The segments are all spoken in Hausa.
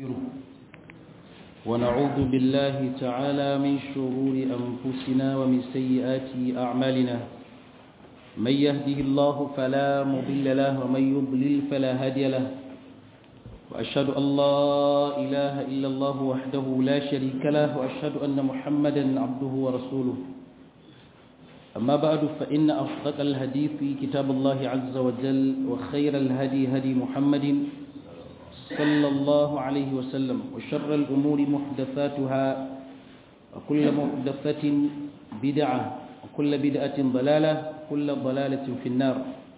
ونعوذ بالله تعالى من شرور أنفسنا ومن سيئات أعمالنا من يهده الله فلا مضل له ومن يضلل فلا هادي له وأشهد أن لا إله إلا الله وحده لا شريك له وأشهد أن محمدا عبده ورسوله أما بعد فإن أصدق الحديث كتاب الله عز وجل وخير الهدي هدي محمد صلى الله عليه وسلم وشر الأمور محدثاتها وكل محدثة بدعة وكل بدعة ضلالة وكل ضلالة في النار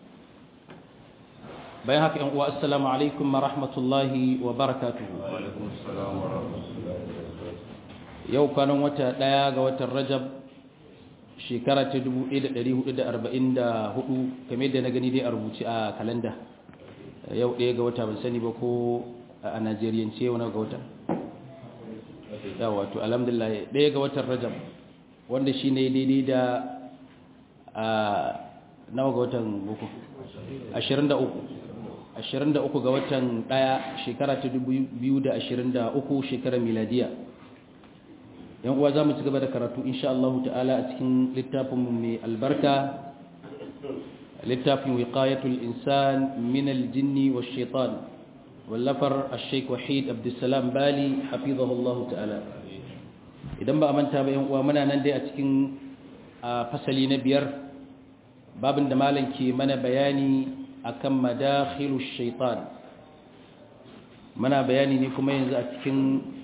بيهك والسلام عليكم ورحمة الله وبركاته وعليكم السلام ورحمة الله يوم كانوا متى لا الرجب shekara ta 1444 kamar da na gani dai a rubuce a kalanda yau ɗaya ga wata ban sani ba ko a najeriyance wani ga wata ya wato alhamdulillah ɗaya ga watan rajab wanda shi ne daidai da a nawa ga watan buku 23 23 ga watan ɗaya shekara ta 2023 shekarar miladiya yan uwa za mu ci gaba da karatu insha Allah ta'ala a cikin littafinmu mai albarka littafin wiqayatul insan min aljinni wash shaitan wallafar ash-shaykh wahid abdussalam bali hafizahullahu ta'ala idan ba a manta ba yan uwa muna nan dai a cikin fasali na biyar babin da malam ke mana bayani akan madakhilush shaitan muna bayani ne kuma yanzu a cikin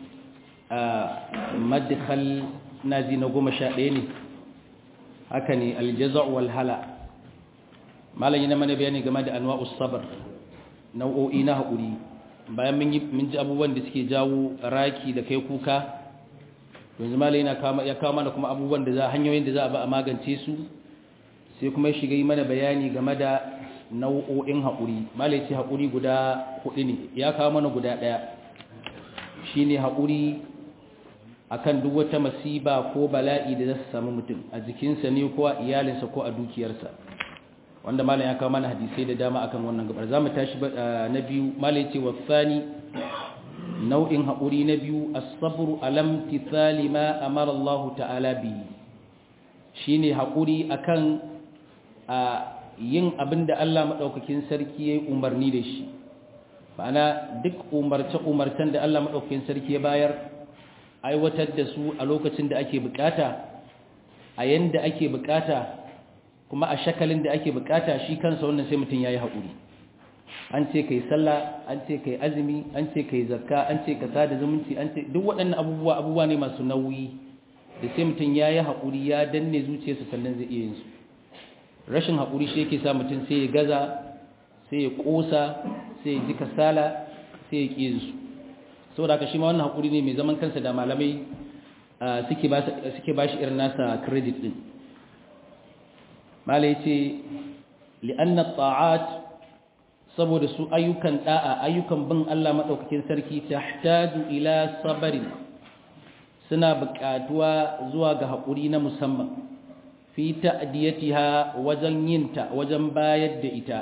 madkhal nazi na goma sha ɗaya ne haka ne aljaza wal hala malam yana mana bayani game da anwa'us sabr nau'o'i na haƙuri bayan mun ji abubuwan da suke jawo raki da kai kuka yanzu malam yana ya kawo mana kuma abubuwan da za hanyoyin da za a ba a magance su sai kuma ya shiga yi mana bayani game da nau'o'in haƙuri malam ya ce haƙuri guda huɗu ne ya kawo mana guda ɗaya shine haƙuri akan duk wata masiba ko bala'i da za su samu mutum a jikinsa ne ko a iyalinsa ko a dukiyarsa wanda malam ya kawo mana hadisai da dama akan wannan gabar za mu tashi na biyu malam ce wasani nau'in haƙuri na biyu as-sabru alam tithali ma amara Allah ta'ala bi shine haƙuri akan a yin abin da Allah madaukakin sarki yayi umarni da shi ma'ana duk umarce-umarcen da Allah madaukakin sarki ya bayar aiwatar da su a lokacin da ake bukata a yanda ake bukata kuma a shakalin da ake bukata shi kansa wannan sai mutum yayi haƙuri an ce kai sallah an ce kai azumi an ce kai zakka an ce ka sada zumunci an ce duk waɗannan abubuwa abubuwa ne masu nauyi da sai mutum yayi haƙuri ya danne zuciyarsa sannan zai iya yin su rashin haƙuri shi yake sa mutum sai ya gaza sai ya ƙosa sai ya ji kasala sai ya ƙi yin su saboda haka shi ma wannan haƙuri ne mai zaman kansa da malamai suke ba shi irin nasa credit ɗin malai ce li'anna ta'at saboda su ayyukan da'a ayyukan bin Allah maɗaukakin sarki tahtaju ila sabarin suna buƙatuwa zuwa ga haƙuri na musamman fi ta'diyatiha wajen yinta wajen bayar da ita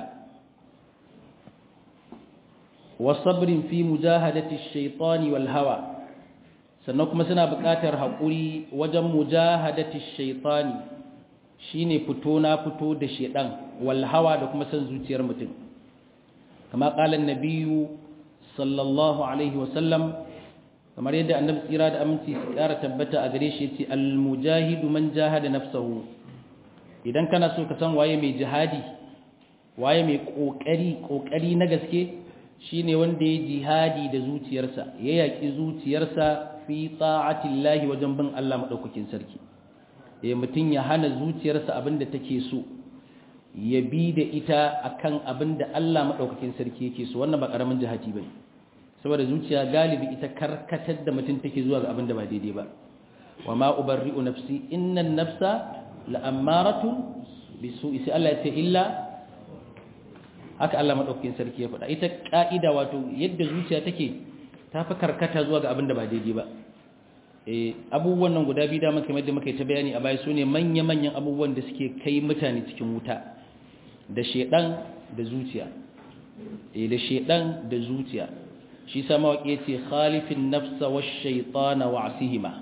wasabrin fi mujahadati shaitani wal hawa sannan kuma suna buƙatar haƙuri wajen mujahadati shaitani shine fito na fito da shedan wal hawa da kuma san zuciyar mutum kama qalan nabiyyu sallallahu alaihi wasallam kamar yadda annabi tsira da aminci su ƙara tabbata a gare shi yace al mujahidu man jahada nafsahu idan kana so ka san waye mai jihadi waye mai kokari kokari na gaske shine wanda ya jihadi da zuciyarsa ya yaki zuciyarsa fi ta'atillahi wajen bin Allah madaukakin sarki eh mutun ya hana zuciyarsa abinda take so ya bi da ita akan abinda Allah madaukakin sarki yake so wannan ba karamin jihadi bane saboda zuciya galibi ita karkatar da mutun take zuwa ga abinda ba daidai ba wama ubarri'u nafsi innan nafsa la'ammaratu bisu'i sai Allah ya ce illa haka Allah madaukakin sarki ya faɗa ita ka'ida wato yadda zuciya take ta fi karkata zuwa ga abin da ba daidai ba eh abubuwan nan guda biyu da muka mai da muka yi ta bayani a baya sune manya manyan abubuwan da suke kai mutane cikin wuta da shedan da zuciya eh da shedan da zuciya shi sa mawaƙi yace khalifin nafsa wash shaytana wa asihima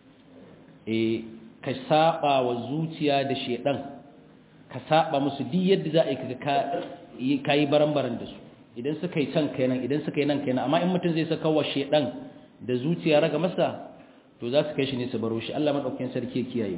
eh ka saba wa zuciya da shedan ka saba musu duk yadda za a yi kaga ka yi baran-baran da su idan suka yi can kenan idan suka yi nan kenan amma in mutum zai saka wa shedan da zuciya raga masa to za su kai shi ne su baro shi Allah madaukakin sarki ya kiyaye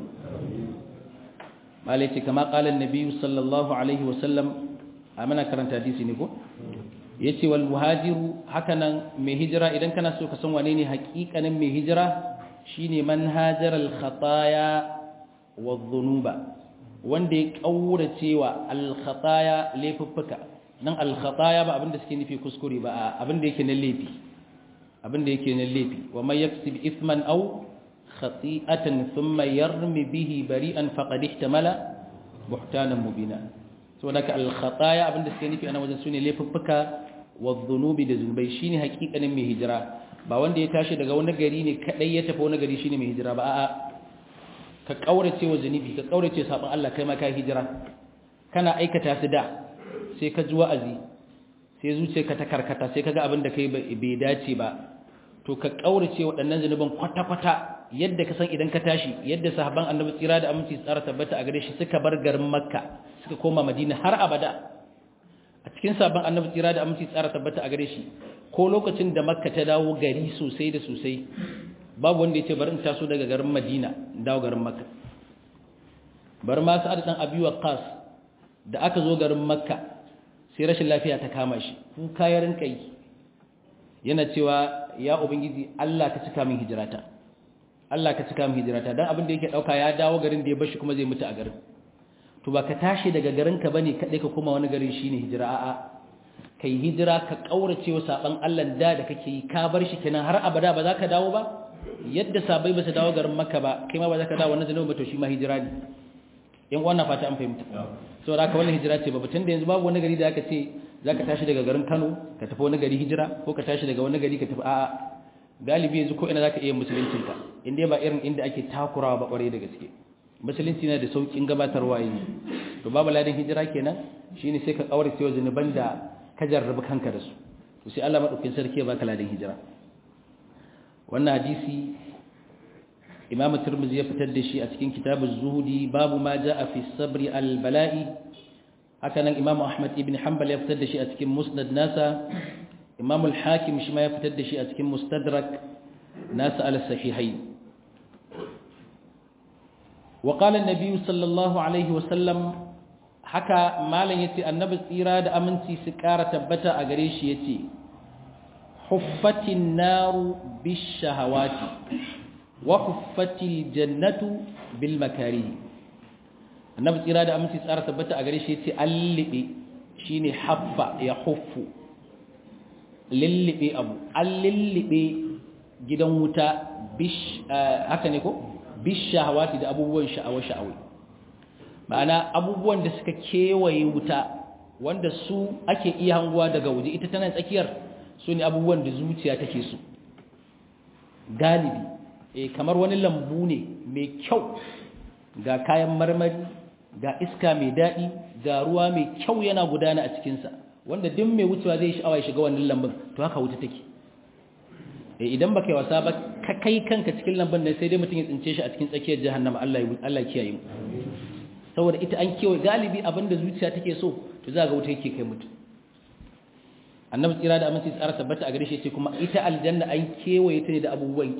malai ce kama qala annabi sallallahu alaihi wa sallam amana karanta hadisi ne ko yace wal muhajiru hakanan mai hijira idan kana so ka san wane ne haƙiƙanin mai hijira shine man hajara al khataya wa dhunuba wanda ya kaurace wa al khataya laifuffuka nan al khataya ba abinda suke nufi kuskure ba abinda yake na laifi abinda yake na laifi wa may yaksib ithman aw khati'atan thumma yarmi bihi bari'an faqad ihtamala buhtanan mubina saboda ka al khataya abinda suke nufi ana wajen sune laifuffuka wa dhunubi da zunubai shine hakikanin mai hijira ba wanda ya tashi daga wani gari ne kadai ya tafi wani gari shine mai hijira ba a'a ka kaurace wa zunubi ka kaurace sabon Allah kai ma ka hijira kana aikata su da sai ka ji wa'azi sai zuciyarka ta karkata sai kaga abin da kai bai dace ba to ka kaurace waɗannan zunuban kwata-kwata yadda ka san idan ka tashi yadda sahabban annabi tsira da aminci tsara tabbata a gare shi suka bar garin makka suka koma madina har abada a cikin sabon annabi tsira da aminci tsara tabbata a gare shi ko lokacin da makka ta dawo gari sosai da sosai babu wanda ya ce bari in taso daga garin madina dawo garin makka bar ma sa'ad dan abi waqas da aka zo garin makka sai rashin lafiya ta kama shi kuka ya rinka yi yana cewa ya ubangiji Allah ka cika min hijirata Allah ka cika min hijirata dan abin da yake dauka ya dawo garin da ya bashi kuma zai mutu a garin to ba ka tashi daga garin ka bane kadai ka koma wani garin shine hijira a'a kai hijira ka kaurace wa saban Allah da da kake yi ka bar shi kenan har abada ba za ka dawo ba yadda sabai ba su dawo garin makka ba kai ma ba za ka dawo wannan zanubi ba to shi ma hijira ne yan uwan na fata an fahimta saboda haka wannan hijira ce ba tun da yanzu babu wani gari da aka ce za ka tashi daga garin Kano ka tafi wani gari hijira ko ka tashi daga wani gari ka tafi a'a galibi yanzu ko ina za ka iya musuluncinka inda ba irin inda ake takurawa ba kwarai da gaske musulunci na da saukin gabatarwa yanzu to babu ladan hijira kenan shine sai ka kaurace wa zunuban da ka jarrabi kanka da su to sai Allah madaukakin sarki ya baka ladan hijira wannan hadisi Imam Tirmidhi ya fitar da shi a cikin Kitabuz Zuhudi babu ma jaa fi sabri al-bala'i haka nan Imam Ahmad ibn Hanbal ya fitar da shi a cikin Musnad nasa Imam al-Hakim shi ma ya fitar da shi a cikin Mustadrak nasa al-Sahihain وقال النبي صلى الله عليه وسلم haka malam yace annabi tsira da aminci su ƙara tabbata a gare shi yace huffatin naru bishahawati wa huffatil jannatu bil makarih annabi tsira da aminci tsara tabbata a gare shi yace allibe shine haffa ya huffu lillibe abu allillibe gidan wuta bish haka ne ko bishahawati da abubuwan sha'awa sha'awi ma'ana abubuwan da suka kewaye wuta wanda su ake iya hanguwa daga waje ita tana tsakiyar su ne abubuwan da zuciya take su galibi eh kamar wani lambu ne mai kyau ga kayan marmari ga iska mai daɗi ga ruwa mai kyau yana gudana a cikinsa wanda duk mai wucewa zai sha'awa ya shiga wannan lambun to haka wuta take idan baka yi wasa ba ka kai kanka cikin lambun nan sai dai mutum ya tsince shi a cikin tsakiyar jahannama Allah ya Allah kiyaye mu saboda ita an kewaye galibi abinda zuciya take so to za ga wuta yake kai mutum annabi tsira da aminci tsara tabbata a gare shi ce kuma ita aljanna an kewaye ta ne da abubuwan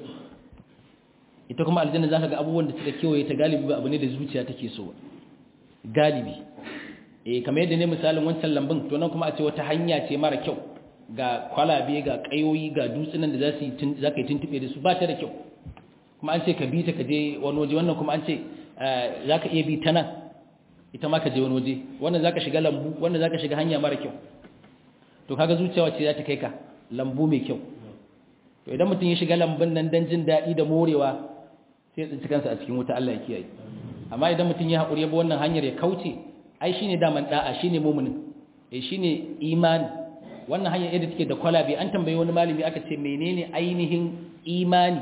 ita kuma aljanna zaka ga abubuwan da suka kewaye ta galibi ba abu ne da zuciya take so galibi eh kamar yadda ne misalin wancan lambun to nan kuma a ce wata hanya ce mara kyau ga kwalabe ga kayoyi ga dutsunan da za su yi za ka yi tuntube da su ba ta da kyau kuma an ce ka bi ta ka je wani waje wannan kuma an ce za ka iya bi ta nan ita ma ka je wani waje wannan za ka shiga lambu wannan za ka shiga hanya mara kyau to kaga zuciya wacce za ta kai ka lambu mai kyau to idan mutum ya shiga lambun nan don jin daɗi da morewa sai tsinci kansa a cikin wuta Allah ya kiyaye amma idan mutum ya haƙuri ya bi wannan hanyar ya kauce ai shine daman da'a shine muminin eh shine imani wannan hanyar yadda take da kwalabe an tambayi wani malami aka ce menene ainihin imani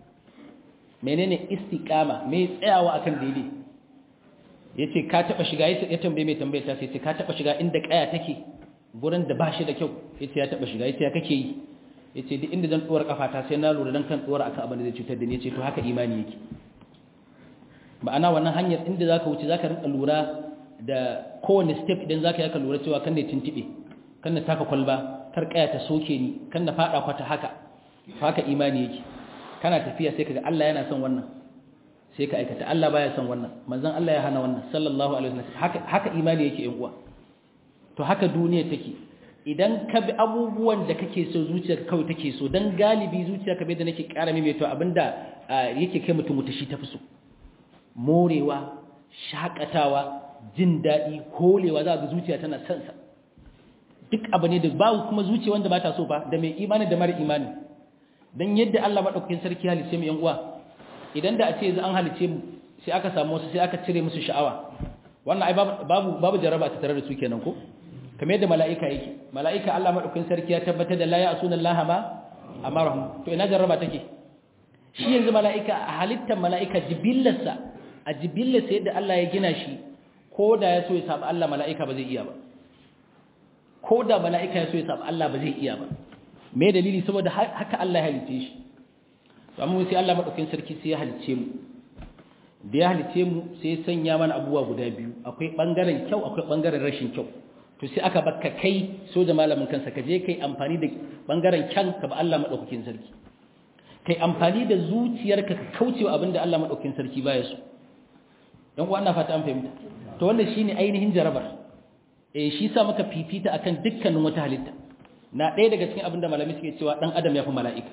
menene istiqama me tsayawa akan daidai yace ka taba shiga ya tambaye mai tambayar ta sai ce ka taba shiga inda kaya take gurin da bashi da kyau yace ya taba shiga yace ya kake yi yace duk inda zan dora kafata sai na lura dan kan dora akan abin da zai cutar da ni yace to haka imani yake ma'ana wannan hanyar inda zaka wuce zaka rinka lura da kowane step idan zaka yaka lura cewa kan ne tintibe kan na taka kwalba kar kaya ta soke ni kan na fada kwata haka haka imani yake kana tafiya sai kaga Allah yana son wannan sai ka aikata Allah baya son wannan manzon Allah ya hana wannan sallallahu alaihi wasallam haka haka imani yake yan uwa to haka duniya take idan ka bi abubuwan da kake so zuciyarka kawai take so dan galibi zuciyarka bai da nake ƙara mai to abinda yake kai mutum mutashi tafi so morewa shakatawa jin daɗi holewa za ga zuciya tana son sa duk abu ne da babu kuma zuciya wanda ba ta so ba da mai imani da mara imani dan yadda Allah madaukakin sarki halice mu yan uwa idan da a ce yanzu an halice mu sai aka samu wasu sai aka cire musu sha'awa wannan ai babu babu jaraba ta tare da su kenan ko kamar yadda mala'ika yake mala'ika Allah madaukakin sarki ya tabbatar da la ya'suna Allah ma amarahum to ina jaraba take shi yanzu mala'ika a halittar mala'ika jibillarsa a jibillarsa yadda Allah ya gina shi ko da ya so ya saba Allah mala'ika ba zai iya ba ko da mala'ika ya so ya saba Allah ba zai iya ba me dalili saboda haka Allah ya halice shi to amma sai Allah madaukakin sarki sai ya halice mu da ya halice mu sai ya sanya mana abubuwa guda biyu akwai bangaren kyau akwai bangaren rashin kyau to sai aka bakka kai so da malamin kansa ka je kai amfani da bangaren kyan ka ba Allah madaukakin sarki kai amfani da zuciyarka ka kaucewa abinda Allah madaukakin sarki baya so dan uwa ina fata an fahimta to wannan shine ainihin jarabar eh shi sa muka fifita akan dukkanin wata halitta na ɗaya daga cikin abinda malami suke cewa dan adam ya fi mala'ika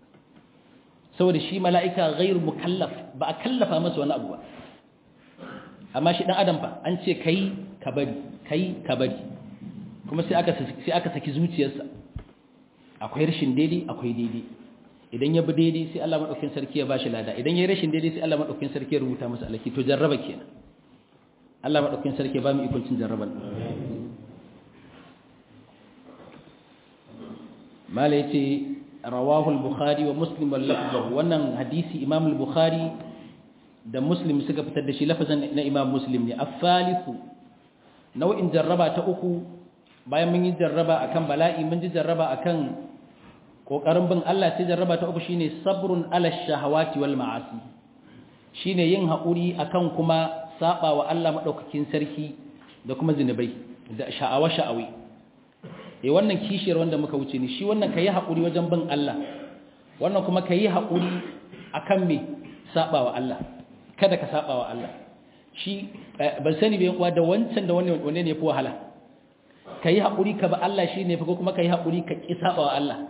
saboda shi mala'ika ghairu mukallaf ba a kallafa masa wani abu ba amma shi dan adam fa an ce kai ka bari kai ka bari kuma sai aka sai aka saki zuciyarsa akwai rashin daidai akwai daidai idan ya bi daidai sai Allah madaukakin sarki ya bashi lada idan ya rashin daidai sai Allah madaukakin sarki ya rubuta masa alaki to jarraba kenan Allah madaukakin sarki ya ba mu ikon cin jarraban mala yace rawahu al-bukhari wa muslim wal lafzu wannan hadisi imam al-bukhari da muslim suka fitar da shi lafazan na imam muslim ne afalisu nau'in jarraba ta uku bayan mun yi jarraba akan bala'i mun ji jarraba akan kokarin bin Allah sai jarraba ta uku shine sabrun ala shahawati wal ma'asi shine yin haƙuri akan kuma saba wa Allah madaukakin sarki da kuma zinubai da sha'awa sha'awi eh wannan kishiyar wanda muka wuce ni shi wannan kai haƙuri wajen bin Allah wannan kuma kai haƙuri akan me saba wa Allah kada ka saba wa Allah shi ban sani bai kuwa da wancan da wanne wanne ne fi wahala kai haƙuri ka ba Allah shine fa ko kuma kai haƙuri ka ki saba wa Allah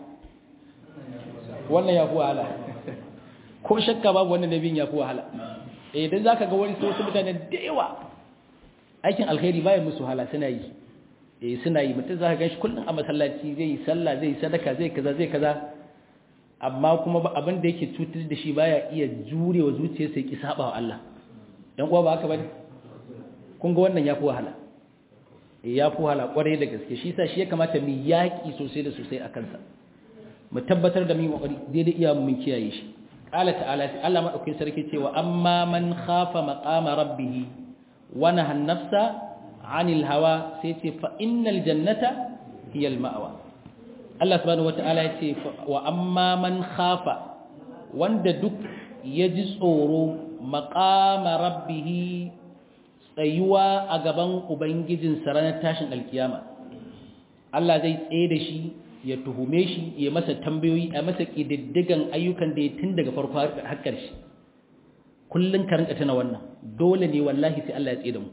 wannan ya fi wahala ko shakka babu wannan nabin ya fi wahala eh dan zaka ga wani wasu mutane da yawa aikin alkhairi baya musu wahala suna yi eh suna yi mutum zaka ganshi kullun a masallaci zai yi sallah zai yi sadaka zai kaza zai kaza amma kuma abin da yake cutar da shi baya iya jurewa zuciyarsa ya ki saba wa Allah dan uwa ba haka bane kun ga wannan ya fi wahala eh ya fi wahala kwarai da gaske shi yasa shi ya kamata mu yaki sosai da sosai a kansa mu tabbatar da mu kokari daidai iya mun kiyaye shi qala ta'ala Allah madaukakin sarki cewa amma man khafa maqama rabbih wa naha an-nafsa 'anil hawa sai ce fa innal jannata hiya al-ma'wa Allah subhanahu wata'ala yace wa amma man khafa wanda duk yaji tsoro maqama rabbih tsayuwa a gaban ubangijin ranar tashin alkiyama Allah zai tsaye da shi ya tuhume shi ya masa tambayoyi a masa ƙididdigan ayyukan da ya tun daga farko har ƙarshe kullum ka rinka tana wannan dole ne wallahi sai Allah ya tsaye da mu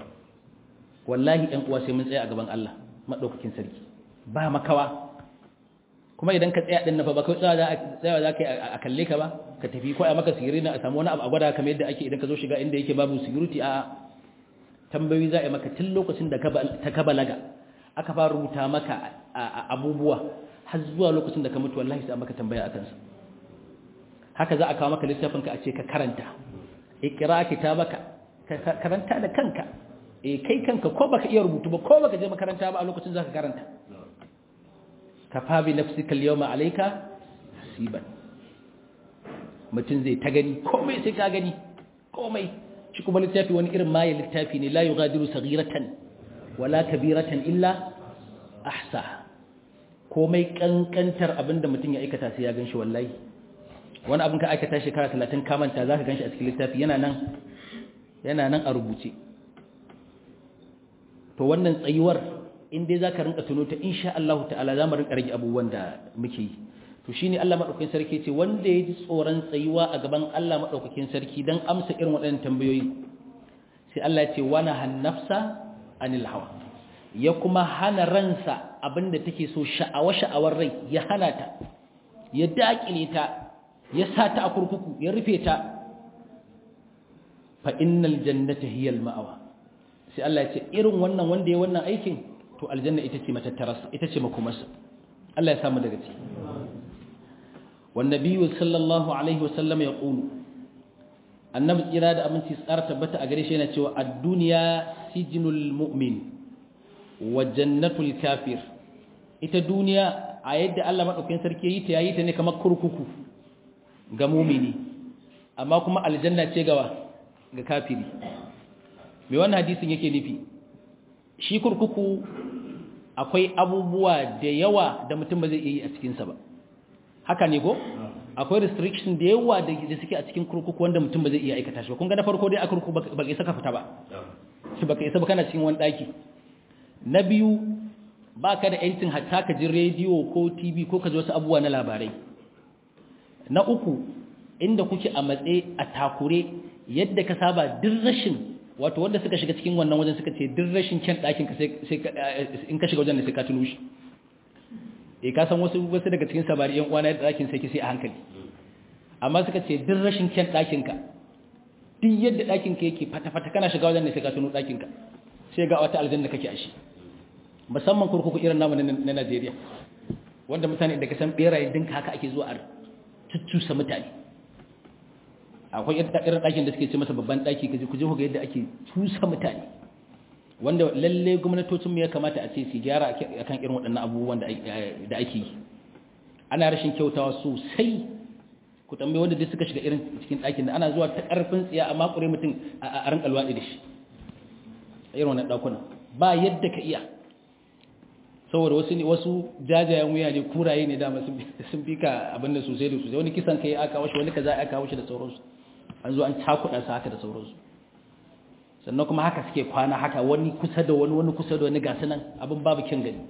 wallahi ɗan uwa sai mun tsaya a gaban Allah maɗaukakin sarki ba makawa kuma idan ka tsaya ɗin na fa ba kai tsaya za ka yi a kalle ka ba ka tafi ko a maka sigiri na a samu wani abu a gwada kamar yadda ake idan ka zo shiga inda yake babu security a tambayoyi za a yi maka tun lokacin da ta ka balaga aka fara rubuta maka abubuwa har zuwa lokacin da ka mutu wallahi sai maka tambaya akan su haka za a kawo maka littafinka a ce ka karanta ikra kitabaka ka karanta da kanka eh kai kanka ko baka iya rubutu ba ko baka je makaranta ba a lokacin zaka karanta kafa bi nafsika al-yawma alayka hasiban mutum zai ta gani komai sai ka gani komai shi kuma littafi wani irin maye littafi ne la yughadiru saghiratan wala kabiratan illa ahsa komai kankantar abinda mutum ya aikata sai ya ganshi wallahi wani abin ka aikata shekara 30 ka manta zaka ganshi a cikin littafi yana nan yana nan a rubuce to wannan tsayuwar in dai zaka rinka tuno ta insha Allah ta'ala zamu rinka rage abubuwan da muke yi to shine Allah madaukakin sarki ce wanda ya ji tsoron tsayuwa a gaban Allah madaukakin sarki dan amsa irin waɗannan tambayoyi sai Allah ya ce wana hannafsa anil hawa ya kuma hana ransa abinda take so sha'awa sha'awar rai ya hana ta ya dakile ta ya sa ta a kurkuku ya rufe ta fa innal jannata hiya al ma'awa sai Allah ya ce irin wannan wanda ya wannan aikin to aljanna ita ce matattararsa ita ce makomarsa Allah ya samu daga ciki wan nabiyyu sallallahu alaihi wasallam ya qulu annabi tsira da aminci tsara tabbata a gare shi yana cewa ad-dunya sijnul mu'min wa jannatul kafir ita duniya a yadda Allah madaukakin sarki yi ta yayi ta ne kamar kurkuku ga mu'mini amma kuma aljanna ce gawa ga kafiri me wannan hadisin yake nufi shi kurkuku akwai abubuwa da yawa da mutum ba zai iya yi a cikinsa ba haka ne ko akwai restriction da yawa da suke a cikin kurkuku wanda mutum ba zai iya aikata shi ba kun ga na farko dai a kurkuku ba ka isa ka fita ba shi ba ka isa ba kana cikin wani daki na biyu ba ka da yancin hatta ka ji rediyo ko tv ko ka ji wasu abubuwa na labarai na uku inda kuke a matse a takure yadda ka saba duk rashin wato wanda suka shiga cikin wannan wajen suka ce duk rashin kyan ɗakin ka sai in ka shiga wajen da sai ka tuno shi e ka san wasu wasu daga cikin sabari yan uwana da ɗakin sai ki sai a hankali amma suka ce duk rashin kyan ɗakin ka duk yadda ɗakin ka yake fata fata kana shiga wajen da sai ka tuno ɗakin ka sai ga wata aljanna kake a shi musamman kurkuku irin namu na Najeriya wanda mutane da ka san beraye dinka haka ake zuwa a cuccusa mutane akwai irin ɗakin da suke ce masa babban ɗaki kaje ku je ku ga yadda ake cusa mutane wanda lalle gwamnatocinmu ya kamata a ce su gyara akan irin waɗannan abubuwan da ake yi ana rashin kyautawa sosai ku tambaye wanda duk suka shiga irin cikin ɗakin da ana zuwa ta ƙarfin tsiya a makure mutum a ran alwaɗi da shi a irin wannan ɗakuna ba yadda ka iya saboda wasu ne wasu jajayen wuya ne kuraye ne dama sun fi ka abin da sosai da sosai wani kisan kai aka kawo shi wani kaza aka kawo shi da sauransu an zo an cakuɗa su haka da sauransu sannan kuma haka suke kwana haka wani kusa da wani wani kusa da wani gasu nan abin babu kyan gani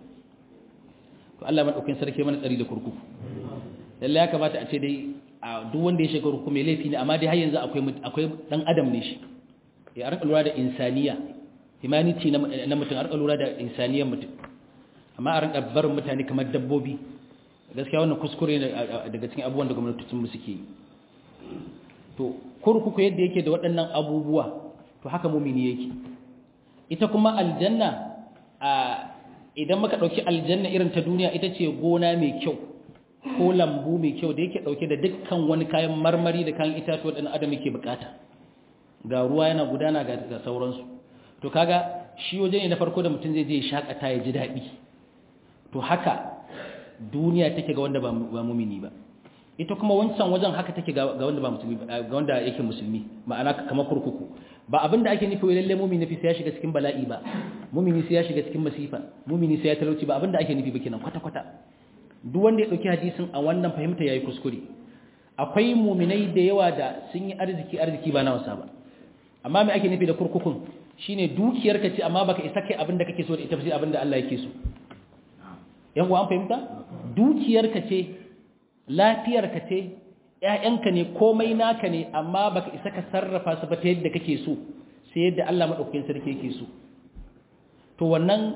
to Allah madaukakin sarki mana tsari da kurkuku lalle ya kamata a ce dai a duk wanda ya shiga kurkuku mai laifi ne amma dai har yanzu akwai akwai dan adam ne shi ya arka lura da insaniya humanity na mutum arka lura da insaniyar mutum amma a rinka barin mutane kamar dabbobi gaskiya wannan kuskure ne daga cikin abubuwan da gwamnatocin mu suke yi to kurkuku yadda yake da waɗannan abubuwa to haka mumini yake ita kuma aljanna a idan muka ɗauki aljanna irin ta duniya ita ce gona mai kyau ko lambu mai kyau da yake ɗauke da dukkan wani kayan marmari da kayan itatuwa ɗan adam yake bukata ga ruwa yana gudana ga sauransu to kaga shi waje ne na farko da mutum zai je ya shakata ya ji daɗi to haka duniya take ga wanda ba mumini ba ita kuma wancan wajen haka take ga wanda ba musulmi ga wanda yake musulmi ma'ana kamar kurkuku ba abinda ake nufi wai lalle mumini fi sai ya shiga cikin bala'i ba mumini sai ya shiga cikin masifa mumini sai ya talauci ba abinda ake nufi ba kenan kwata kwata duk wanda ya dauki hadisin a wannan fahimta yayi kuskure akwai muminai da yawa da sun yi arziki arziki ba na wasa ba amma me ake nufi da kurkukun shine dukiyarka ce amma baka isa kai abinda kake so da ita sai abinda Allah yake so yan uwa an fahimta dukiyarka ce lafiyarka ce ƴaƴanka ne komai naka ne amma baka isa ka sarrafa su ba ta yadda kake so sai yadda Allah madaukakin sarki yake so to wannan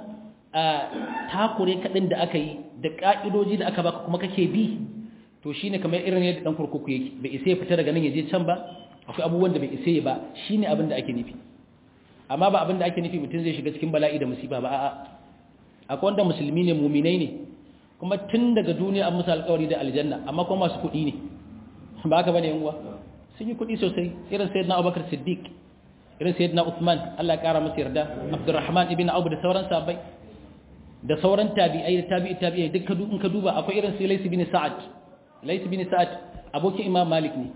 takure kadin da aka yi da ka'idoji da aka baka kuma kake bi to shine kamar irin yadda dan kurkuku yake bai isa ya fita daga nan ya je can ba akwai abubuwan da bai isa ba shine abin da ake nufi amma ba abin da ake nufi mutum zai shiga cikin bala'i da musiba ba a'a akwai wanda musulmi ne muminai ne kuma tun daga duniya an musu alƙawari da aljanna amma kuma masu kuɗi ne ba haka bane yanwa sun yi kuɗi sosai irin sayyidina Abubakar Siddiq irin sayyidina Uthman Allah ya kara masa yarda Abdurrahman ibn Auf da sauran sahabbai da sauran tabi'ai da tabi'i tabi'ai duk in ka duba akwai irin sai Lays ibn Sa'ad Lays ibn Sa'ad abokin Imam Malik ne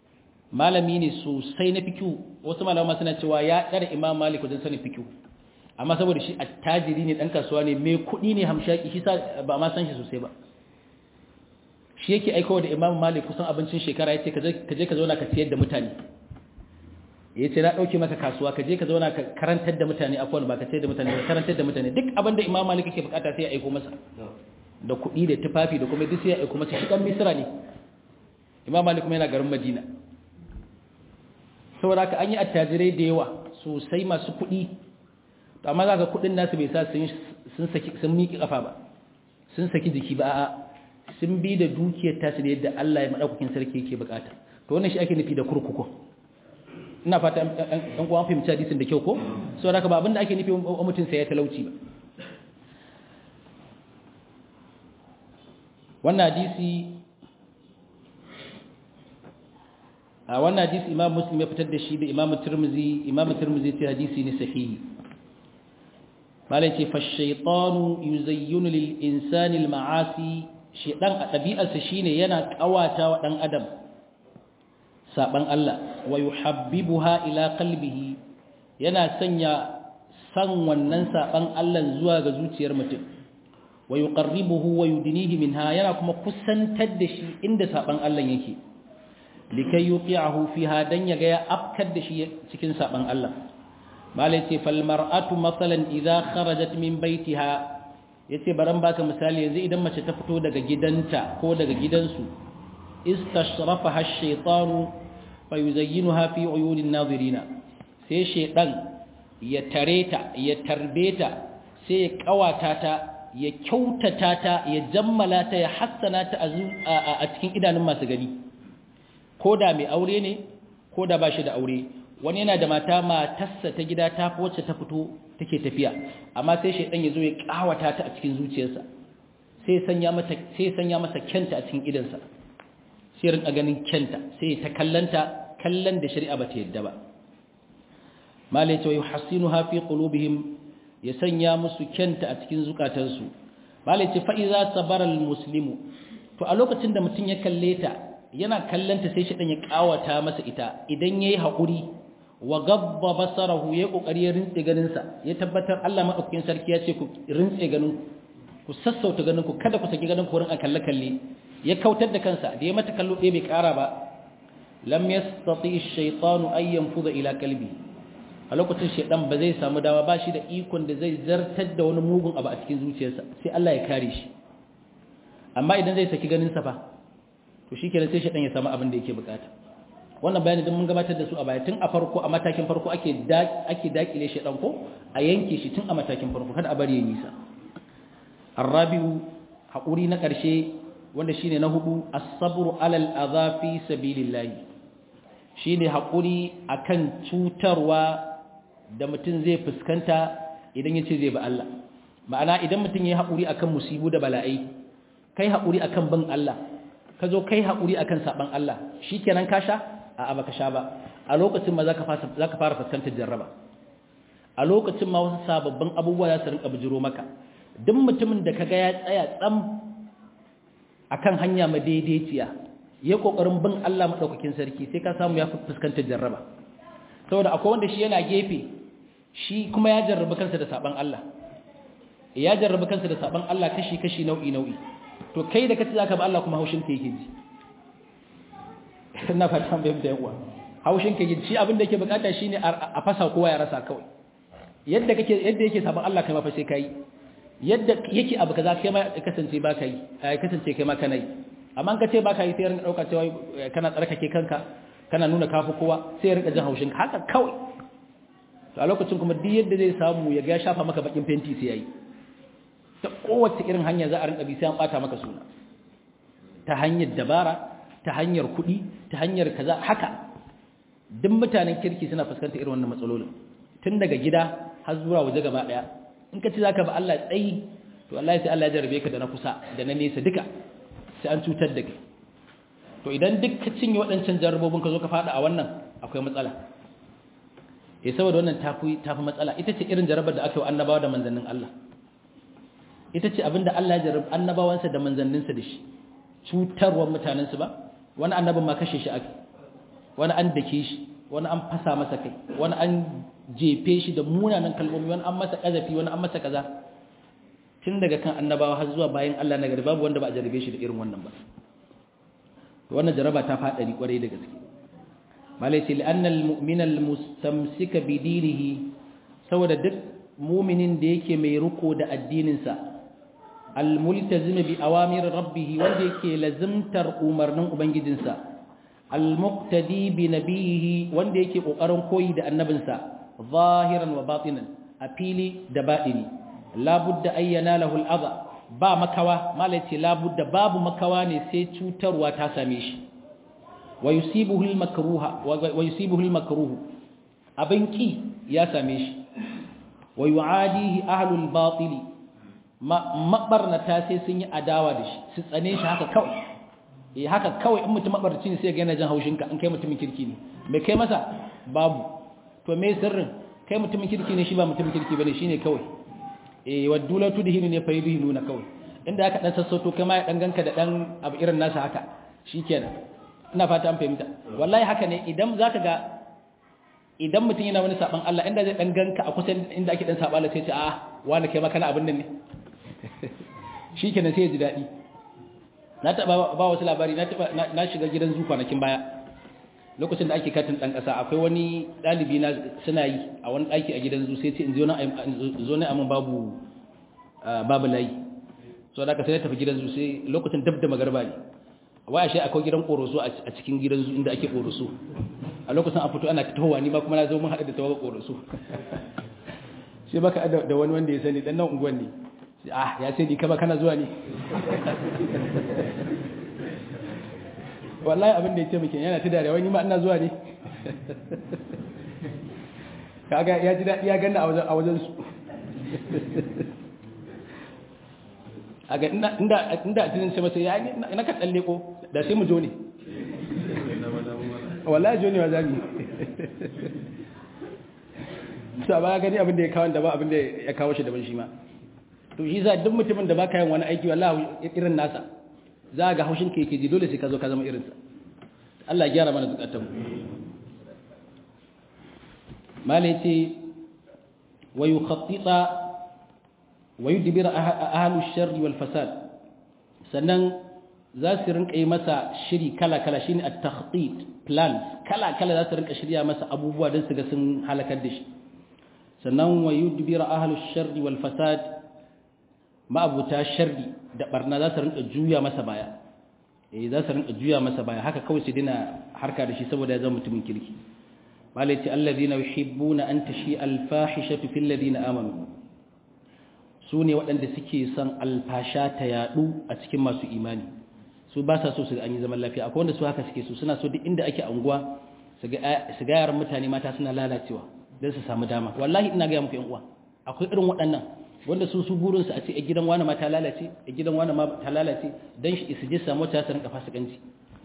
malami ne sosai na fikihu wasu malama suna cewa ya ɗara Imam Malik wajen sanin fikihu amma saboda shi attajiri ne dan kasuwa ne mai kuɗi ne hamshaki shi ba ma san shi sosai ba shi yake aikawa da imam malik kusan abincin shekara ya ce ka je ka zauna ka ciyar da mutane ya ce na ɗauke maka kasuwa ka je ka zauna ka karantar da mutane akwai ba ka ciyar da mutane ka karantar da mutane duk abin da imam malik yake bukata sai ya aiko masa da kuɗi da tufafi da kuma duk sai ya aiko masa shi ɗan misira ne imam malik kuma yana garin madina saboda haka an yi attajirai da yawa sosai masu kuɗi amma za ka kuɗin nasu bai sa sun miƙi ƙafa ba sun saki jiki ba a'a sun bi da dukiyar tasu da yadda Allah ya madaukakin sarki yake bukata to wannan shi ake nufi da kurkuku ina fata an kuma fahimci hadisin da kyau ko so haka ba abinda ake nufi wa mutum sai ya talauci ba wannan hadisi a wannan hadisi imam muslim ya fitar da shi da imam tirmizi imam tirmizi ce hadisi ne sahihi malai ce fa shaytanu yuzayyinu lil insani al ma'asi shedan a ɗabi'arsa shine yana ƙawata wa ɗan adam saɓan Allah wa yuhabbibuha ila qalbihi yana sanya san wannan saɓan Allah zuwa ga zuciyar mutum wa yuqarribuhu wa yudnihi minha yana kuma kusantar da shi inda saɓan Allah yake likai yuqi'ahu fiha dan yaga ya afkar da shi cikin saɓan Allah malai ce fal mar'atu masalan idza kharajat min baitiha ya ce baran baka misali yanzu idan mace ta fito daga gidanta ko daga gidansu istashrafa har shaitanu fa yuzayyinuha fi uyunin nazirina sai shaidan ya tare ta ya tarbe ta sai ya kawata ta ya kyautata ta ya jammala ta ya hassana ta a cikin idanun masu gani ko da mai aure ne ko da ba shi da aure wani yana da mata matarsa ta gida ta fi wacce ta fito take tafiya amma sai shaidan ya zo ya kawata ta a cikin zuciyarsa sai sanya mata sai sanya masa kyanta a cikin idansa sai rinka ganin kyanta sai ta kallanta kallon da shari'a bata yadda ba malai ce yuhassinuha fi qulubihim ya sanya musu kyanta a cikin zukatansu malai ce fa iza sabara almuslimu to a lokacin da mutum ya kalle ta yana kallanta sai shaidan ya kawata masa ita idan yayi haƙuri wa gabba basarahu ya kokari ya rintse ganinsa ya tabbatar Allah madaukakin sarki ya ce ku rintse ganin ku sassauta ganin ku kada ku saki ganin ku rin a kalle kalle ya kautar da kansa da ya mata kallo ɗaya bai ƙara ba lam yastati ash-shaytanu an yanfuda ila qalbi a lokacin shaydan ba zai samu dawa ba shi da ikon da zai zartar da wani mugun abu a cikin zuciyarsa sai Allah ya kare shi amma idan zai saki ganin sa fa to shikenan sai shaydan ya samu abin da yake bukata wannan bayani din mun gabatar da su a baya tun a farko a matakin farko ake ake dakile shi dan ko a yanke shi tun a matakin farko kada a bari ya nisa arabiu hakuri na karshe wanda shine na hudu as-sabru alal adha fi sabilillah shine hakuri akan cutarwa da mutum zai fuskanta idan yace zai ba Allah ma'ana idan mutum yayi hakuri akan musibu da bala'ai kai hakuri akan bin Allah ka zo kai hakuri akan saban Allah shikenan ka sha a baka sha ba a lokacin ma zaka fara zaka fara fuskantar jarraba a lokacin ma wasu sababbin abubuwa za su rinka bijiro maka duk mutumin da kaga ya tsaya tsam akan hanya madaidaiciya ya kokarin bin Allah madaukakin sarki sai ka samu ya fuskantar jarraba saboda akwai wanda shi yana gefe shi kuma ya jarrabi kansa da saban Allah ya jarrabi kansa da saban Allah kashi kashi nau'i nau'i to kai da kace zaka ba Allah kuma haushin ka yake ji ina fatan bai da yawa haushin ka ji shi abin da yake bukata shine a fasa kowa ya rasa kawai yadda kake yadda yake saban Allah kai ma fa sai kai yadda yake abu kaza kai ma kasance ba kai kasance kai ma kana yi amma an kace ba kai sai rinka dauka cewa kana tsarkake kanka kana nuna kafi kowa sai rinka jin haushin haka kawai to a lokacin kuma duk yadda zai samu ya ga shafa maka bakin fenti sai yayi ta kowace irin hanya za a rinka bi sai an bata maka suna ta hanyar dabara ta hanyar kuɗi ta hanyar kaza haka duk mutanen kirki suna fuskantar irin wannan matsalolin tun daga gida har zuwa waje gaba daya in ka ci zaka ba Allah tsayi to wallahi sai Allah ya jarabe ka da na kusa da na nesa duka sai an cutar da kai to idan duk ka cinye waɗancan jarrabobin ka zo ka fada a wannan akwai matsala eh saboda wannan tafi tafi matsala ita ce irin jarabar da aka yi wa annabawa da manzannin Allah ita ce abinda Allah ya jarrabe annabawansa da manzanninsa da shi cutarwar mutanensu ba wani annabin ma kashe shi aka wani an dake shi wani an fasa masa kai wani an jefe shi da munanan kalmomi wani an masa kazafi wani an masa kaza tun daga kan annabawa har zuwa bayan Allah na gari babu wanda ba a jarabe shi da irin wannan ba wannan jaraba ta fadari kwarai da gaske malai ce li'annal mu'mina al-mustamsika bi dinihi saboda duk mu'minin da yake mai riko da addinin sa al-multazim bi awamir rabbih wanda yake lazimtar umarnin ubangijinsa al-muqtadi bi nabihi wanda yake kokarin koyi da annabinsa zahiran wa batinan a fili da batini labudda ayyana lahu al-adha ba makawa malai ce labudda babu makawa ne sai cutarwa ta same shi wa yusibuhu al-makruha wa yusibuhu al-makruh abin ki ya same shi wa yu'adihi ahlul batil mabarnata sai sun yi adawa da shi su tsane shi haka kawai eh haka kawai in mutum mabarci ne sai ga yana jin haushin ka in kai mutumin kirki ne me kai masa babu to me sirrin kai mutumin kirki ne shi ba mutumin kirki bane shine kawai eh wadula tudhinu ne fa yudhinuna kawai inda aka dan sassauto kai ma ya dan ganka da dan abu irin nasa haka shikenan ina fata an fahimta wallahi haka ne idan zaka ga idan mutum yana wani saban Allah inda zai dan ganka a kusa inda ake dan saba Allah sai ce a wani kai ma kana abin nan ne shikenan sai ya ji dadi na taba ba wasu labari na taba na shiga gidan zu kwanakin baya lokacin da ake katin dan kasa akwai wani dalibi na suna yi a wani daki a gidan zu sai ce in zo na zo ne amma babu babu layi so da ka sai tafi gidan zu sai lokacin dab da magarba ne waya shi akwai gidan koroso a cikin gidan zu inda ake koroso a lokacin a fito ana fitowa ni ma kuma na zo mun haɗu da tawaga koroso sai baka da wani wanda ya sani dan nan unguwan ne sai ah ya sai ni kama kana zuwa ne wallahi abin da ya ce muke yana ta dare wani ma ina zuwa ne kaga ya ji daɗi ya ganna a wajen su aga inda inda a tunin sai masa ya na ka tsalle ko da sai mu jo ne wallahi jo ne wa zami sa ba gani abin da ya kawo da ba abin da ya kawo shi daban shi ma to shi za duk mutumin da baka yin wani aiki wallahi irin nasa za ga haushin ka yake ji dole sai ka zo ka zama irinsa Allah ya gyara mana zukatan mu malai ce wa yukhattita wa yudbira ahlu sharri wal fasad sannan za su rinka yi masa shiri kala kala shine at-takhtit plans kala kala za su rinka shirya masa abubuwa don su ga sun halakar da shi sannan wa yudbira ahlu sharri wal fasad ma'abuta sharri da barna za su rinka juya masa baya eh za su rinka juya masa baya haka kawai su dina harka da shi saboda ya zama mutumin kirki malai ce alladhina yuhibbuna an tashi al-fahishatu fil ladina amanu su ne waɗanda suke son alfasha ta yaɗu a cikin masu imani su ba sa so su an yi zaman lafiya akwai wanda su haka suke so suna so duk inda ake anguwa su ga yaran mutane mata suna lalacewa don su samu dama wallahi ina gaya muku yan uwa akwai irin waɗannan wanda su su burinsu a ce a gidan wani ma ta lalace a gidan wani ma ta lalace don shi su je samu ta su rinka fasikanci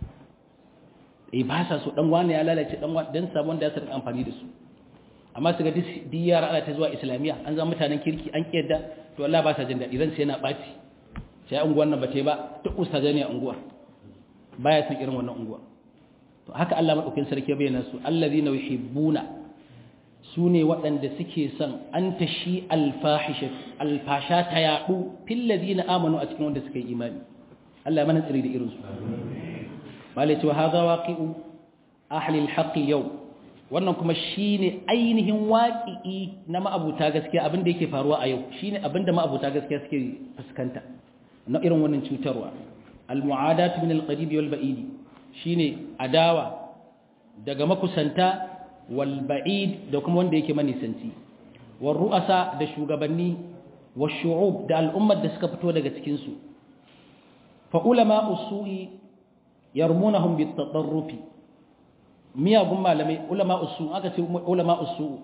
eh ba sa so dan wani ya lalace dan wani dan samu wanda ya rinka amfani da su amma su ga duk yara ana ta zuwa islamiyya an zama mutanen kirki an kiyarda to Allah ba sa jin daɗi ransa yana ɓaci sai unguwar nan ba ta yi ba duk ustazai ne a unguwar baya san irin wannan unguwa to haka Allah madaukakin sarki ya bayyana su allazina yuhibbuna su ne waɗanda suke son an tashi alfahisha alfasha ta yaɗu fil ladina amanu a cikin wanda suka yi imani Allah ya mana tsiri da irin su malai cewa hadha waqi'u ahli alhaqi yau wannan kuma shine ainihin waƙi'i na ma'abuta gaskiya abinda yake faruwa a yau shine abinda ma'abuta gaskiya suke fuskanta na irin wannan cutarwa al-mu'adatu min al-qarib wal ba'id shine adawa daga makusanta wal ba'id da kuma wanda yake manisanci war ru'asa da shugabanni wash shu'ub da al'ummar da suka fito daga cikin su fa ulama usu'i yarmunahum bit tadarrufi miyagun malamai ulama usu aka ce ulama usu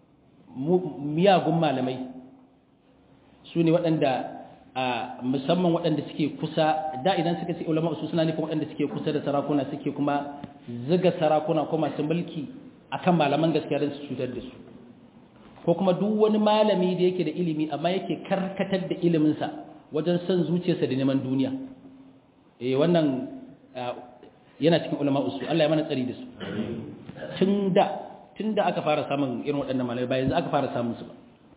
miyagun malamai su ne waɗanda musamman waɗanda suke kusa da idan suka ce ulama usu suna nufin waɗanda suke kusa da sarakuna suke kuma ziga sarakuna ko masu mulki akan malaman gaskiya don su cutar da su ko kuma duk wani malami da yake da ilimi amma yake karkatar da iliminsa wajen son zuciyarsa da neman duniya eh wannan yana cikin ulama usu Allah ya mana tsari da su tun da tun da aka fara samun irin waɗannan malamai ba yanzu aka fara samun su ba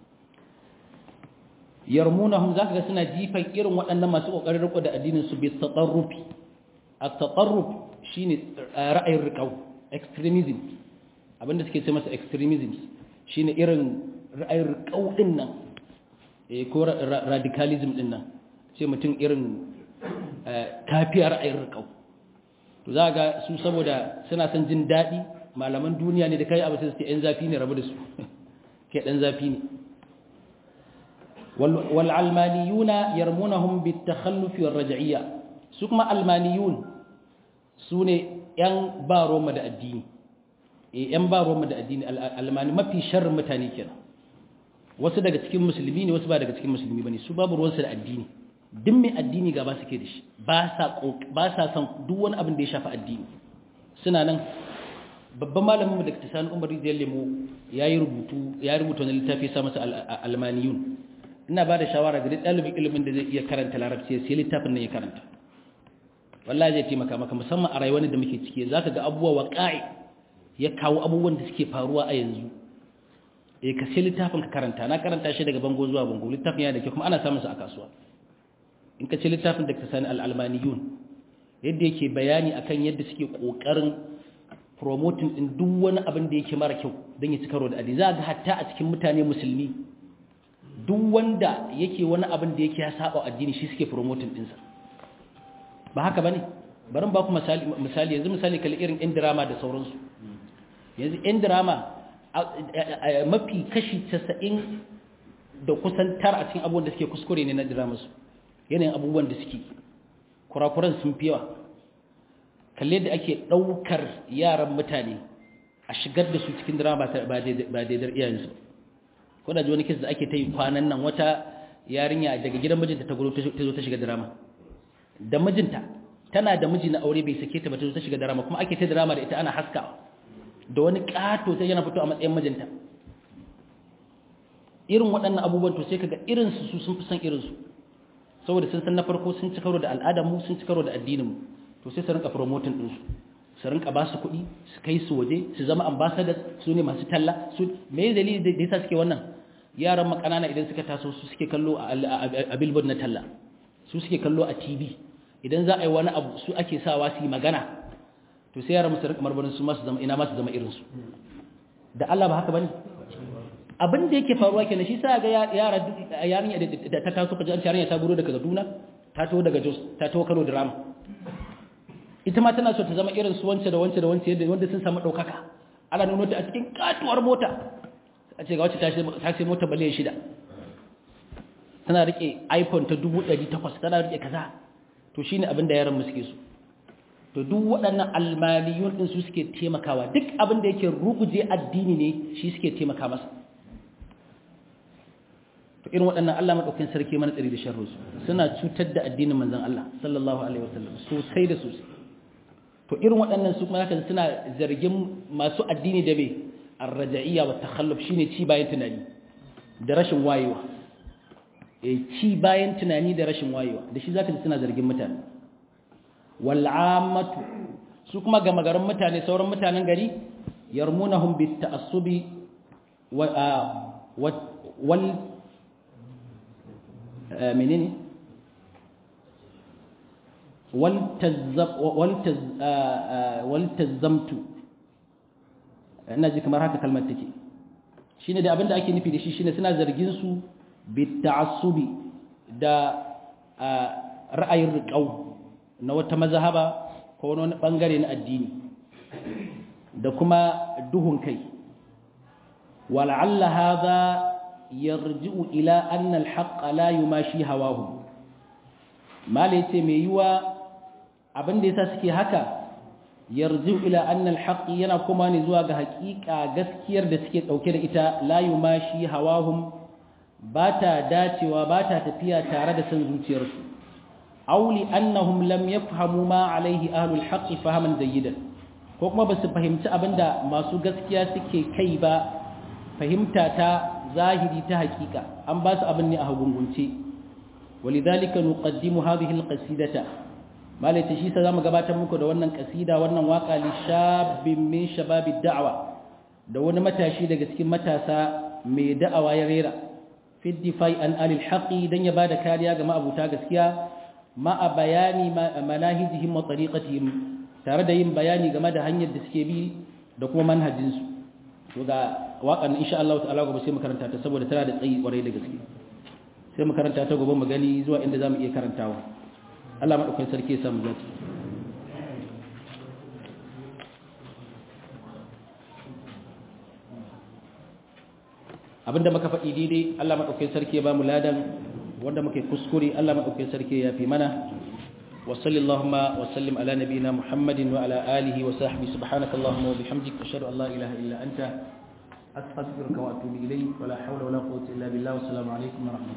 yarmunahum zaka ga suna jifan irin waɗannan masu kokarin riko da addinin su bi tatarrufi at-tatarruf shine ra'ayin riqau extremism abinda suke ce masa extremism shine irin ra'ayin riqau din nan eh ko radicalism din nan sai mutum irin kafiyar ra'ayin riqau to za ga su saboda suna son jin daɗi malaman duniya ne da kai abu sai su ce ‘yan zafi ne rabu da su ke ɗan zafi ne wal'almaniyuna yarmunahum bi takhallufi war raja'iyya su kuma almaniyun su ne ‘yan ba roma da addini ‘yan ba roma da addini almani mafi sharrin mutane kenan wasu daga cikin musulmi ne wasu ba daga cikin musulmi ba ne su babu ruwansu da addini duk mai addini gaba suke da shi ba sa son duk wani abin da ya shafi addini suna nan babban malamin da ta sani umar rijiyar lemo ya yi rubutu ya rubuta wani littafi sa masa almaniyun ina ba da shawara ga duk ɗalibin ilimin da zai iya karanta larabci sai littafin nan ya karanta wallahi zai taimaka maka musamman a rayuwar da muke ciki za ka ga abubuwa waƙa'i ya kawo abubuwan da suke faruwa a yanzu eh ka sai littafin ka karanta na karanta shi daga bango zuwa bango littafin yana da kyau kuma ana samun sa a kasuwa in ka ce littafin da ka sani al'almaniyun yadda yake bayani akan yadda suke ƙoƙarin promoting ɗin duk wani abin da yake mara kyau don ya ci karo da addini za ga hatta a cikin mutane musulmi duk wanda yake wani abin da yake ya saba addini shi suke promoting ɗinsa ba haka ba ne barin ba ku misali yanzu misali kalli irin yan drama da sauransu yanzu yan drama mafi kashi casa'in da kusan tara a cikin abubuwan da suke kuskure ne na drama su yanayin abubuwan da suke kurakuran sun fi yawa kalle da ake ɗaukar yaran mutane a shigar da su cikin drama ba daidar iyayensu ko da ji wani kisa da ake ta yi kwanan nan wata yarinya daga gidan mijinta ta gudu ta zo ta shiga drama da mijinta tana da miji na aure bai sake ta ba ta zo ta shiga drama kuma ake ta drama da ita ana haskawa da wani ƙato ta yana fito a matsayin mijinta irin waɗannan abubuwan to sai kaga irinsu su sun fi son irinsu saboda sun san na farko sun ci karo da al'adarmu sun ci karo da addininmu to sai su rinka promoting ɗinsu su rinka ba su kuɗi su kai su waje su zama ambassadors su ne masu talla su me dalili da yasa suke wannan yaran makanana idan suka taso su suke kallo a billboard na talla su suke kallo a tv idan za a yi wani abu su ake sawa su yi magana to sai yaran musu rinka marmarin su masu zama ina masu zama irinsu da Allah ba haka bane abin da yake faruwa kenan shi sa ga yara yarinya da ta taso kaje an yarinya ta guro daga Kaduna ta taho daga Jos ta taho Kano drama ita ma tana so ta zama irin su wance da wance da wance yadda wanda sun samu daukaka ana nuno ta a cikin katuwar mota a ce ga wacce ta sai mota bale shida tana rike iPhone ta 1800 tana rike kaza to shine abin da yaran mu suke so to duk waɗannan almaliyun din su suke taimakawa duk abin da yake ruguje addini ne shi suke taimaka masa to irin waɗannan Allah madaukakin sarki mana tsari da sharru suna cutar da addinin manzon Allah sallallahu alaihi wasallam sosai da sosai to irin waɗannan su kuma zaka suna zargin masu addini da bai arraja'iyya wa takhalluf shine ci bayan tunani da rashin wayewa eh ci bayan tunani da rashin wayewa da shi zaka ji suna zargin mutane wal ammatu su kuma ga magaran mutane sauran mutanen gari yarmunahum bit ta'assubi wa wal menene waltazzamtu ina ji kamar haka kalmar take shine da abinda ake nufi da shi shine suna zargin su bitta'assubi da ra'ayin riƙau na wata mazhaba ko wani bangare na addini da kuma duhun kai wal'alla hadha yarji'u ila anna al-haqq la yumashi hawahu mala yace mai yiwa abin da yasa suke haka yarji'u ila anna al-haqq yana kuma ne zuwa ga haƙiƙa gaskiyar da suke dauke da ita la yumashi hawahum bata dacewa bata tafiya tare da san zuciyarsu auli annahum lam yafhamu ma alaihi ahlul haqq fahaman jayyidan ko kuma basu fahimci abinda masu gaskiya suke kai ba fahimta ta zahiri ta hakika an ba su abin ne a hagungunce walidhalika nuqaddimu hadhihi alqasidata malaita shi sa zamu gabatar muku da wannan kasida wannan waka li shabbin min shababid da'wa da wani matashi daga cikin matasa mai da'awa ya rera fi difai an alil haqi dan ya bada kariya ga ma'abuta gaskiya ma a bayani manahijihim wa tariqatihim tare da yin bayani game da hanyar da suke bi da kuma manhajin su to ga wakan insha Allah ta'ala gobe sai mu karanta ta saboda tana da tsayi kwarai da gaske sai mu karanta ta gobe mu gani zuwa inda zamu iya karantawa Allah madaukakin sarki ya samu zaki abinda muka faɗi daidai Allah madaukakin sarki ya ba mu ladan wanda muke kuskure Allah madaukakin sarki ya fi mana wa sallallahu wa sallim ala nabiyyina Muhammadin wa ala alihi wa sahbihi subhanakallahumma wa bihamdika ashhadu an la ilaha illa anta astaghfiruka wa atubu ilayk wa la hawla wa la quwwata illa billah wa assalamu alaikum wa rahmatullahi